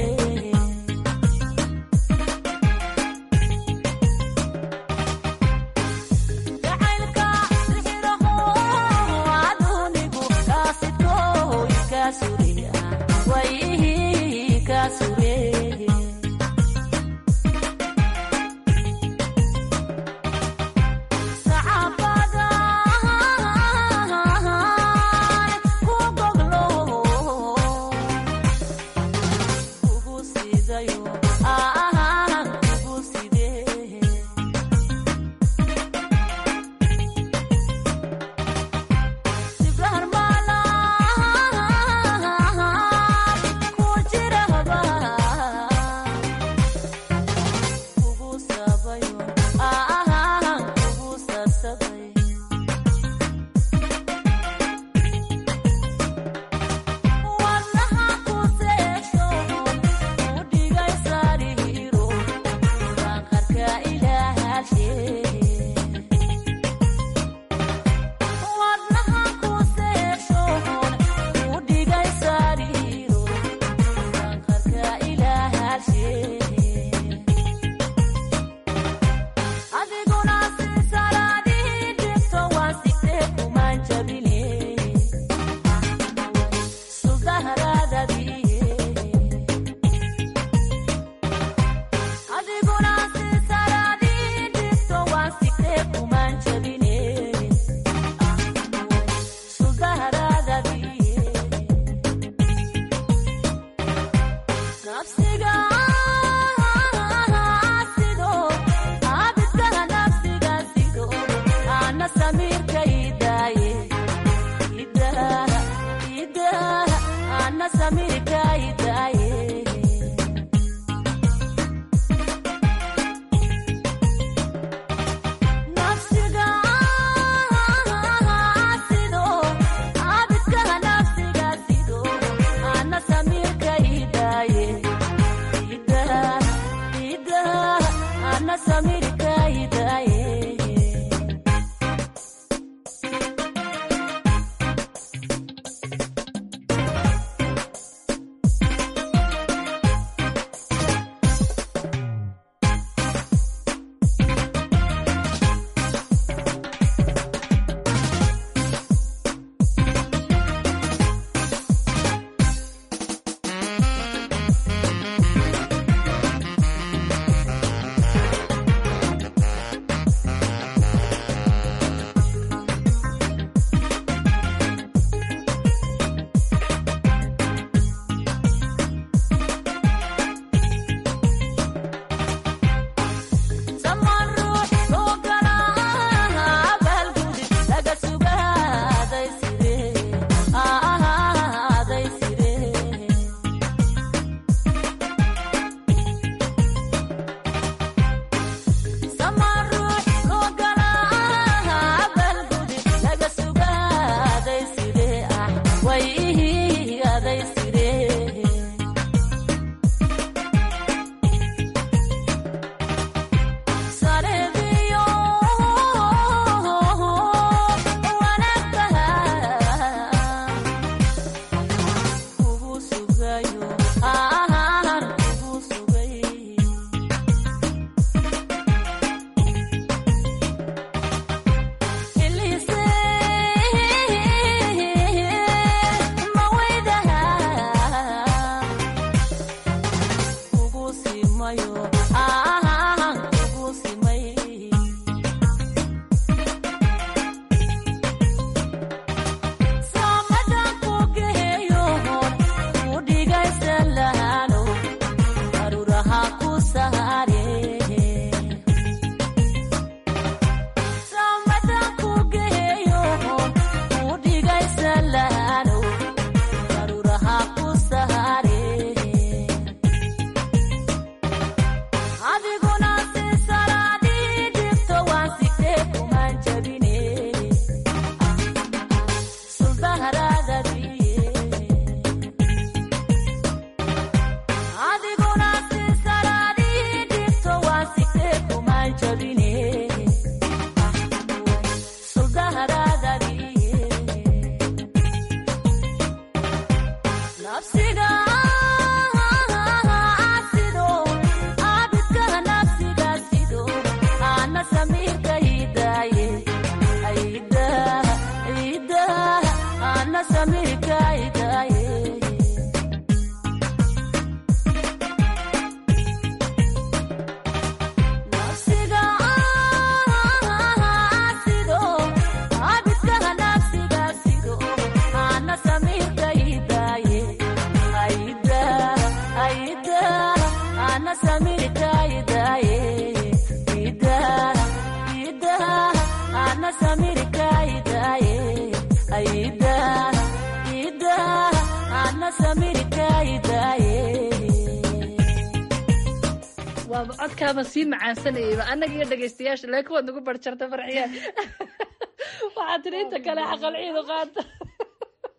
waaba codkaaba sii macaansanayayba annaga iyo dhegaystayaasha laakiin waad nagu barjarta farxiyaan waxaa tiri inta kale xaqal ciidu qaata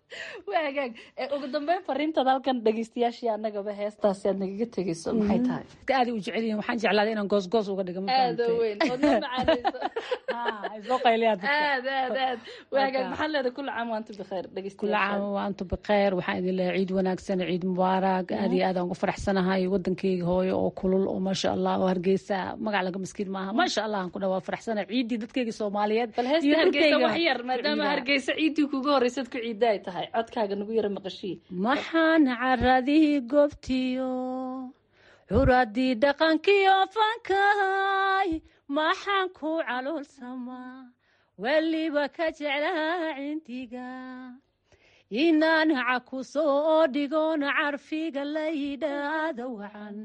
waa hagaag Eh, ugu dambeyn fariintaad halkan dhegeystayaashii annagaba heestaasi aad nagaga tegeyso maxay tahay aad u jecel yihiin waxaan jeclaaday inaan goosgoos uga dhigo ma aada fahamtay? weyn ood ma macaanayso ay soo qayliyaan dadka. aad aad aad waa hagaag Marka- maxaad leedahay kulli caam waantu bikheer kula dhegeystayaasha caam wa antu bikheer waxaan idin leeyahay ciid wanaagsan ciid mubaarak aad iyo aad aan ugu faraxsanahay wadankeyga hooyo oo kulul oo maasha allah oo hargeysa magac laga maskiin maaha maasha allah aan ku dhawa faraxsanahay ciiddii dadkeyga soomaaliyeed bal heesta iyo hargeysa dhulkeyga wax yar maadaama ciida. hargeysa ciiddii kugu horreysad ku ciidda ay tahay codkaaga nagu yara maqashii maxaan caradii goobtiyo curadii dhaqankiyo fankahay maxaan ku caloolsamaa weliba ka jeclaa cindiga inaan caku soo dhigoon carfiga laydhaada wacan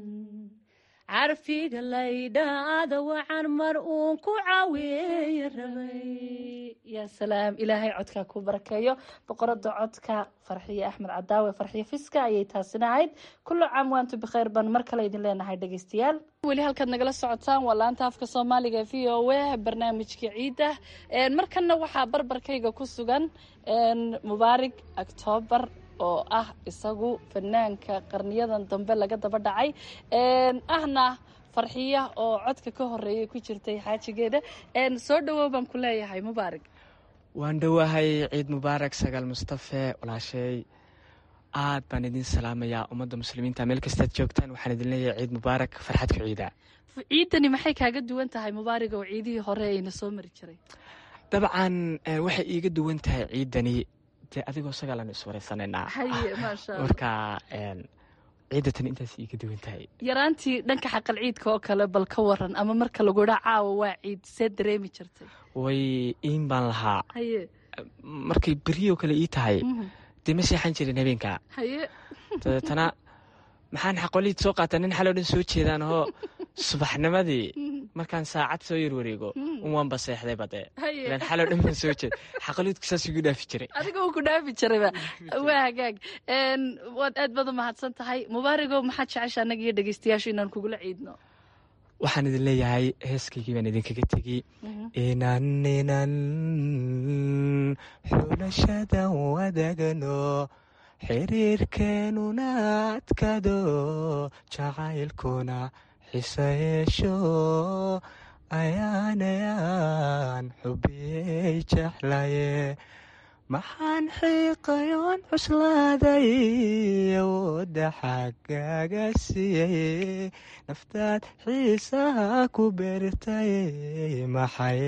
carfiga laydhaada wacan mar uun ku caweeye rabay yaa salaam ilaahay codkaa ku barakeeyo boqorada codka farxiye axmed cadaawe farxiye fiska ayay taasina ahayd kullu caam waantu bikhayr baan mar kale idin leenahay dhegeystayaal weli halkaad nagala socotaan waa laanta afka soomaaliga v o a barnaamijka ciida Een, markanna waxaa barbarkayga ku sugan een, mubaarig octoobar oo ah isagu fanaanka qarniyadan dambe laga daba dhacay Een, ahna farxiya oo codka ka horeeyay ku jirtay xaajigeeda Een, soo dhawow baan ku leeyahay mubaarig waan dhowahay ciid mubaarak sagaal mustafe walaashay aad baan idin salaamayaa ummadda muslimiinta meel kastaad joogtaan waxaan idin leeyahay ciid mubaarak farxad ku ciida ciidani maxay kaaga duwan tahay mubaarig oo ciidihii hore ayna soo mari jiray dabcan eh, waxay iiga duwan tahay ciidani dee adigoo sagaalan iswareysanaynaa haye maasha allah marka een, ciidda tan intaas iiga duwan tahay yaraantii dhanka xaqal ciidka oo kale bal ka waran ama marka lagu dhaa caawa waa ciid see dareemi jirtay way iin baan lahaa haye markay beryoo kale ii tahay Mhm. dee ma seexan jirin habeenka haye dabeetana maxaan xaqoliid soo qaataa nin xaloo dhan soo jeedaan oo subaxnimadii markaan saacad soo yar wareego un waan baseexday bade Haye. ilaan xaloo dhan baan soo jeed xaqoliidku saas igu dhaafi jiray adiga uu ku dhaafi jirayba waa hagaag Een, waad aad baad u mahadsan tahay mubaarigow maxaad jecesha annaga iyo dhegeystayaashu inaan kugula ciidno waxaan idin leeyahay heeskaygii baan idinkaga tegey Mhm. inan inan xulashada wadagno xiriirkeenuna adkado jacaylkuna xiso yeesho ayaan ayaan xubiyey jeclaye maxaan xiiqayoon cuslaaday awoodda xaggaaga siiyey naftaad xiisaha ku beertay maxay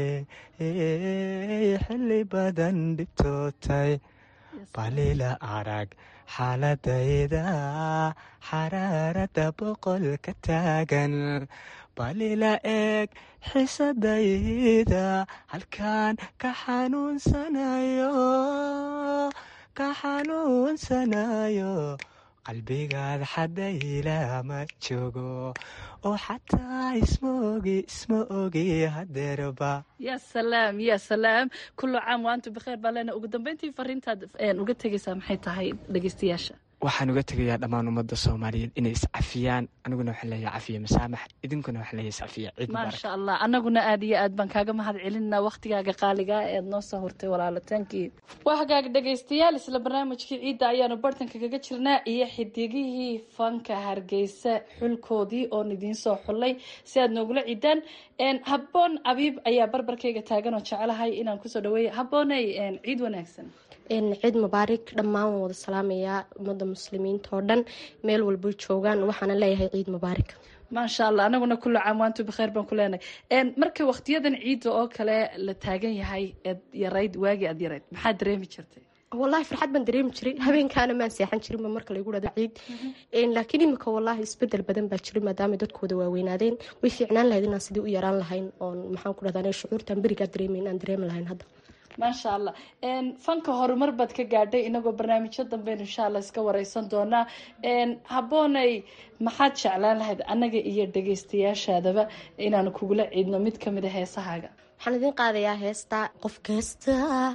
xilli badan dhibtootay balila arag xaaladayda xaraarada boqol ka taagan balila eeg xisadayda halkaan ka xanuunsanayo ka xanuunsanayo qalbigaad xadayla ma joogo oo xataa isma ogi isma ogi hadeerba ya salaam ya salaam kullu caam waantu bikheer baa leena ugu dambeyntii fariintaad een, uga tegeysaa maxay tahay dhegeystayaasha waxaan uga tegayaa dhammaan ummadda soomaaliyeed inay iscafiyaan aniguna waxaan leeyahay cafiya masaamax idinkuna waxaan leeyahay iscafiya ciid mubaarak maasha allah annaguna aad iyo aad baan kaaga mahad celinaa waktigaaga qaaliga eed noo soo hortay walaalatankii waa hagaag dhegaystayaal isla barnaamijkii ciidda ayaanu bartanka kaga jirnaa iyo xidigihii fanka hargeysa xulkoodii oon idiin soo xullay si aad noogula ciidaan Een, habboon abiib ayaa barbarkayga taagan oo jecelahay inaan kusoo dhaweeya habbooney een, ciid wanaagsan ciid mubaarak dhammaan waan wada salaamayaa ummadda muslimiinta oo dhan meel walbay joogaan waxaana leeyahay ciid mubaarak maasha allah anaguna kullu caam waantu bikheer baan ku leenahay Een, marka waqtiyadan ciidda oo kale la taagan yahay eed yarayd waagii aad yarayd maxaad dareemi jirtay wallaahi farxad baan dareemi jiray habeenkaana maan seexan jirinba marka laygu dhado ciid laakiin imika wallaahi isbedel badan baa jiray maadaama dadkooda waaweynaadeen way fiicnaan lahayd inaan sidii u yaraan lahayn oon maxaan ku dhahdaa shucuurtan berigaa dareemayn aan dareemi lahayn hadda maasha allah Een, fanka horumar baad ka gaadhay inagoo barnaamijyo dambeyn insha allah iska wareysan doonaa Een, habboonay maxaad jeclaan lahayd annaga iyo dhegeystayaashaadaba inaanu kugula ciidno mid kamid a heesahaaga waxaan idiin qaadayaa heesta qof kasta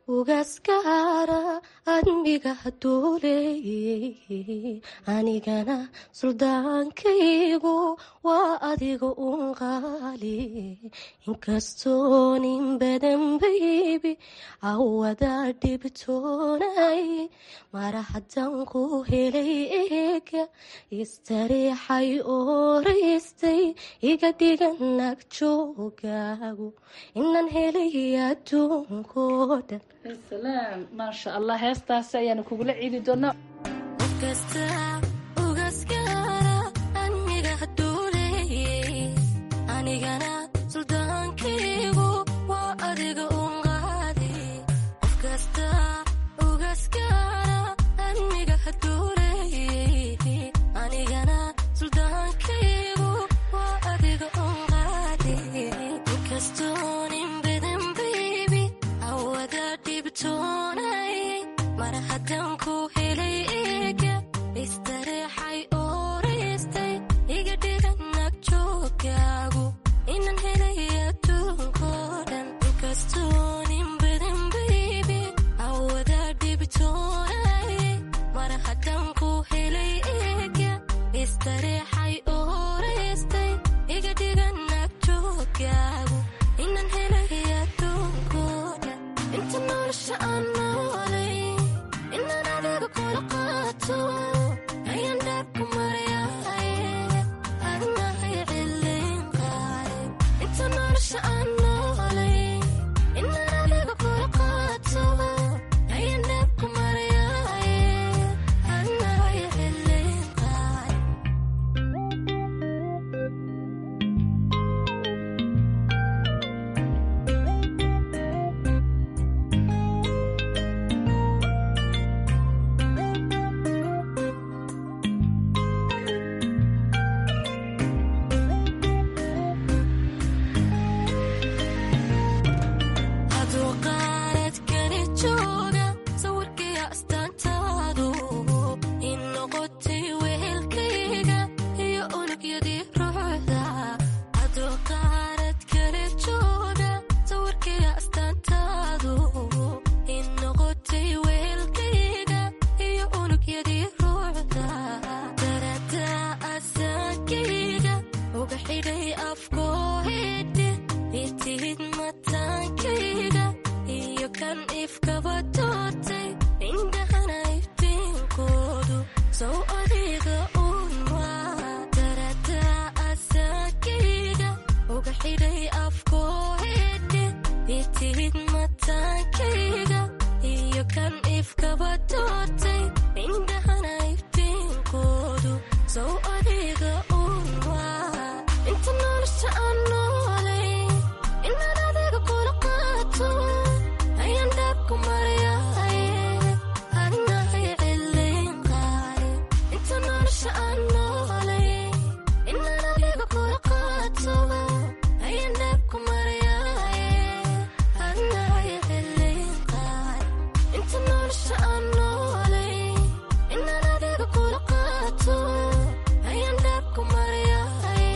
ugaskaara admiga duuleeyey anigana suldaankaygu waa adiga un qaali inkastoo nin badan baybi awada dhibtoonay mara haddaan ku helay eega istariixay ooraystay iga dhigan nag joogaagu inaan helay adduunkoo dhan salaam maasha allah heestaasi ayaanu kugula ciidi doonaa anigana suldaankaygu waa adiga un qaadi qof kasta ugaskaara admiga haduuleeyey anigana suldaankaygu waa adiga un qaadi inkastoo nin badan baybi awada dhibtoonay mar haddaan ku helay eega istareexay ooraystay iga dhigan nag joogaagu inaan helay adduunkoo dhan inkastoo nin badan baybi awada dhibtoonay mar haddaan ku helay eega istareexay ooraystay iga dhigan nag joogaagu inaan helay adduunkoo dhan inta nolosha aan noolay inaan adiga kula qaato ayaan dhaabku maryahay adnahay cilin qaale inta nolosha aan noolay inaan adiga kula qaato ayaan dhaabku maryahay adnahay cilin qaale aduu qaaradkani jooga sawirkaya astaantaadu in noqotay wehelkayga iyo unugyadii ruuxda aduu qaaradkani jooga sawirkaya astaantaadu in noqotay wehelkayga iyo unugyadii ruuxda darada asaankayga uga xidhay afkoohidhe itihid mataankayga iyo kan ifkaba doortay indhahana iftiinkoodu sow adiga uun waa darada asaankayga uga xidhay afkoohidhe itihid mataankayga iyo kan ifkaba doortay indhahana iftiinkoodu sow adiga uun waa inta nolosha aan noolay inaan adiga kula qaato ayaan dhaabku maryahay adnahay cilin qaale inta nolosha aan noolay inaan adiga kula qaato ayaan dhaabku maryahay adnahay cilin qaale inta nolosha aan noolay inaan adiga kula qaato ayaan dhaabku maryahay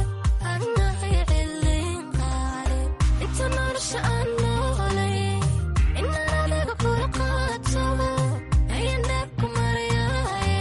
adnahay cilin qaale inta nolosha aan noolay inaan adiga kula qaato ayaan dhaabku maryahay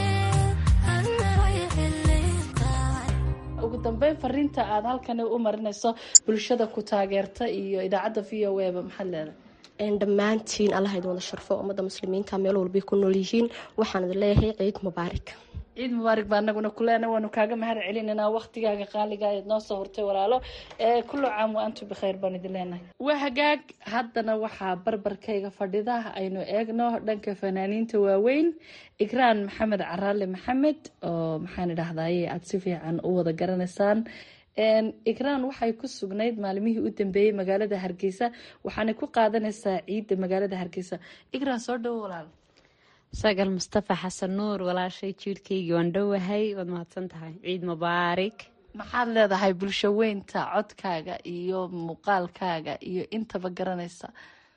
adnahay cilin qaale ugu dambeyn fariinta aad halkani u marinayso bulshada ku taageerta iyo idaacadda v o a ba maxaad leedahay dhammaantiin allah idin wada sharfo ummadda muslimiinta meel walbay ku nool yihiin waxaan idin leeyahay ciid mubaarak ciid mubaarak baa anaguna kuleena waanu kaaga mahad celinanaa waktigaaga qaaliga eed noo soo hortay walaalo ee kullu caam wa antu bikhayr baan idin leenahay waa hagaag haddana waxaa barbarkayga fadhida aynu eegno dhanka fanaaniinta waaweyn ikraan maxamed caraale maxamed oo maxaan idhahdaye aada si fiican u wada garanaysaan ikraan waxay ku sugnayd maalmihii u dambeeyey magaalada hargeysa waxaanay ku qaadanaysaa ciidda magaalada hargeysa ikraan soo dhowo walaal sagal mustafa xasan nuur walaashay jiirhkaygii waan dhowahay waad mahadsan tahay ciid mubaarik maxaad leedahay bulsho weynta codkaaga iyo muuqaalkaaga iyo intaba garanaysa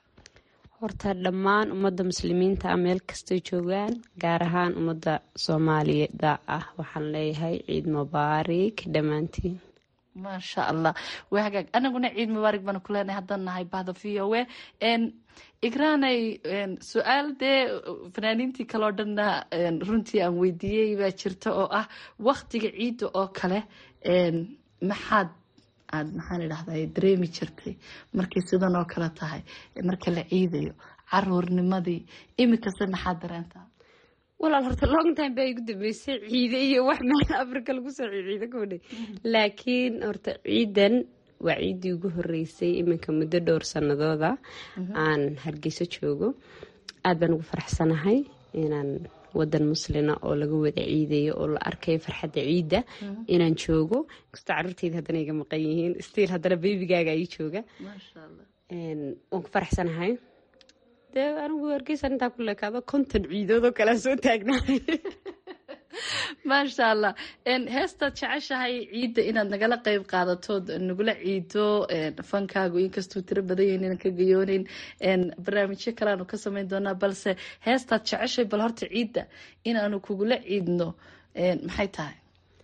horta dhammaan ummadda muslimiinta ah meel kastay joogaan gaar ahaan ummadda soomaaliyada ah waxaan leeyahay ciid mubaarik dhammaantiin maasha allah waa hagaag anaguna ciid mubaarak baanu ku leenahay haddaan nahay bahda v o a igraanay su-aal dee fanaaniintii kale oo dhanna runtii aan weydiiyey baa jirta oo ah waktiga ciidda oo kale maxaad aad maxaan idhahday dareemi jirtay markay sidan oo kale tahay marka la ciidayo caruurnimadii iminkase maxaad dareentaa walaal horta long time baa igu dambeysay ciide iyo wax meel africa lagu soo ciida kodhe laakiin horta ciidan waa ciiddii ugu horeysay iminka muddo dhowr sanadooda aan hargeyso joogo aad baan ugu faraxsanahay inaan wadan muslina oo laga wada ciidayo oo la arkayo farxadda ciidda inaan joogo kastoo caruurteyda haddana iga maqan yihiin stiil haddana beybigaaga ii jooga waan ku faraxsanahay dee anigu hargeysan intaa ku leekaado konton ciidood oo kalea soo taagnahay maasha allah heestaad jeceshahay ciidda inaad nagala qeyb qaadatood nagula ciido fankaagu inkastuu tiro badan yahin inaan ka gayooneyn barnaamijyo kaleaanu ka sameyn doonaa balse heestaad jeceshahay bal horta ciidda inaanu kugula ciidno maxay tahay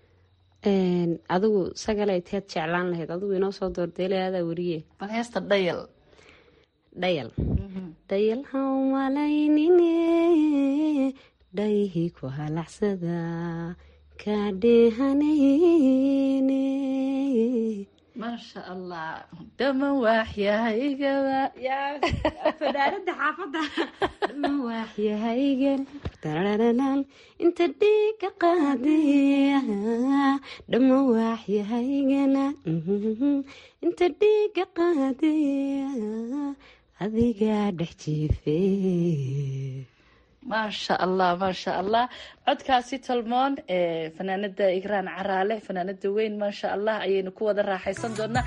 adigu sagalay teed jeclaan lahayd adigu inoo soo doordeelay adaa weriye bal heesta dhayal dhayal dhayal hawmalaynine dhayhi ku halacsada kaadheehanayne maasha allah dhama waaxyahaygaa fanaanada xaafada dhama waaxyahaygan darararaal inta dhiiga qaadaya dhama waaxyahaygana inta dhiiga qaadaya adigaa dhex jiife maasha allah maasha allah codkaasi tolmoon ee fanaanada igraan caraale fanaanada weyn maasha allah ayaynu ku wada raaxaysan doonaa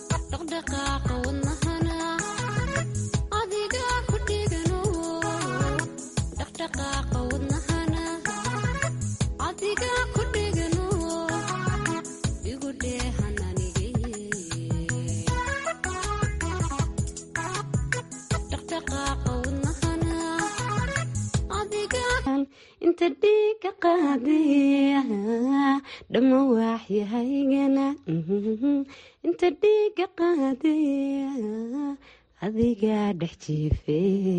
dhaqdhaqaaqa wadnahana adiga ku dhigano inta dhiiga qaadaya dhamma waaxyahaygana inta dhiiga qaadaya adigaa dhex jiife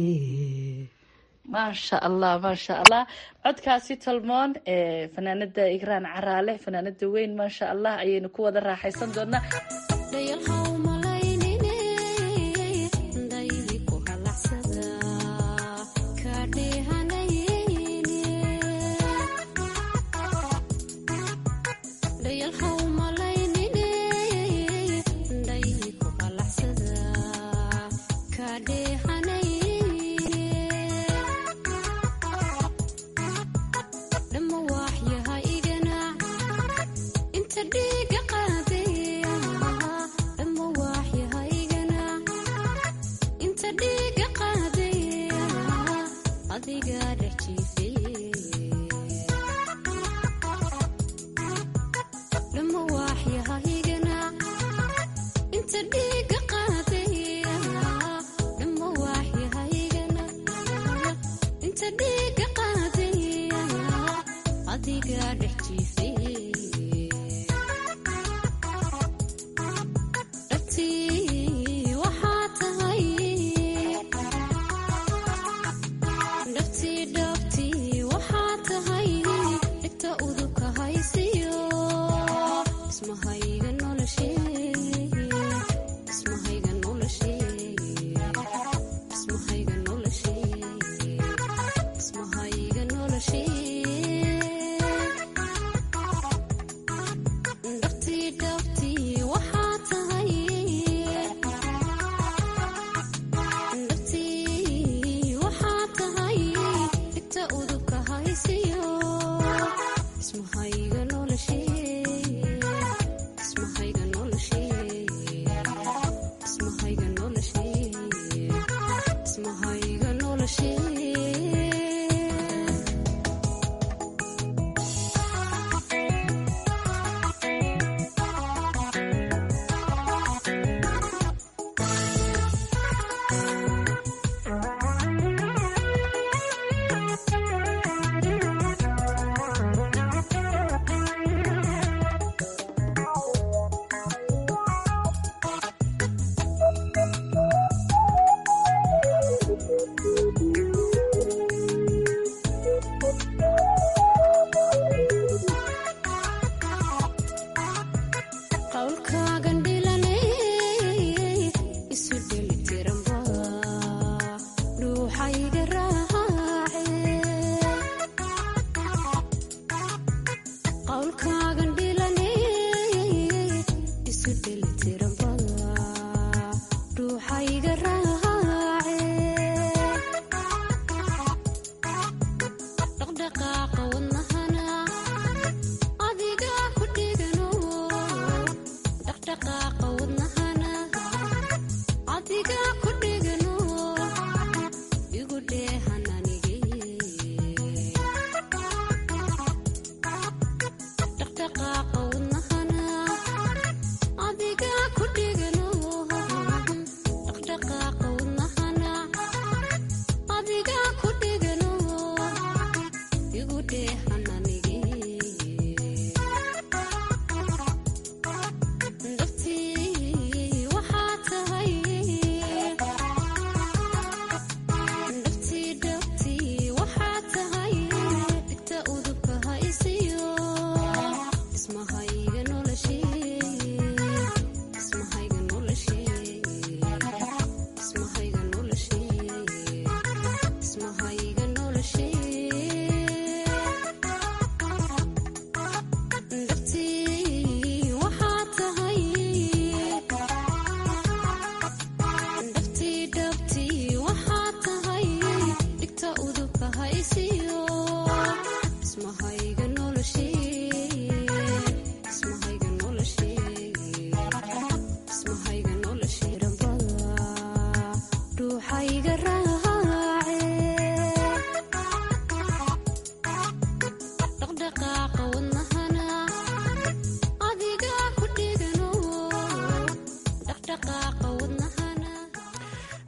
maasha allah maasha allah codkaasi tolmoon ee fanaanada igraan caraale fanaanada weyn maasha allah ayaynu ku wada raaxaysan doonaa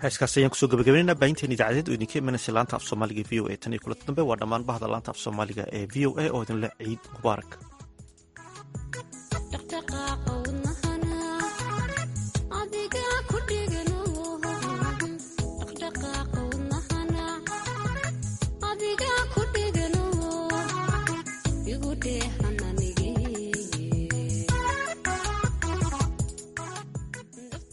heeskaas ayaan kusoo gabagabeynayna baahinteen idaacadeed oo idinka imanaysa laanta af soomaaliga v o a tan iyo kulanta dambe waa dhammaan bahda laanta af soomaaliga ee v o a oo idinle ciid mubaarak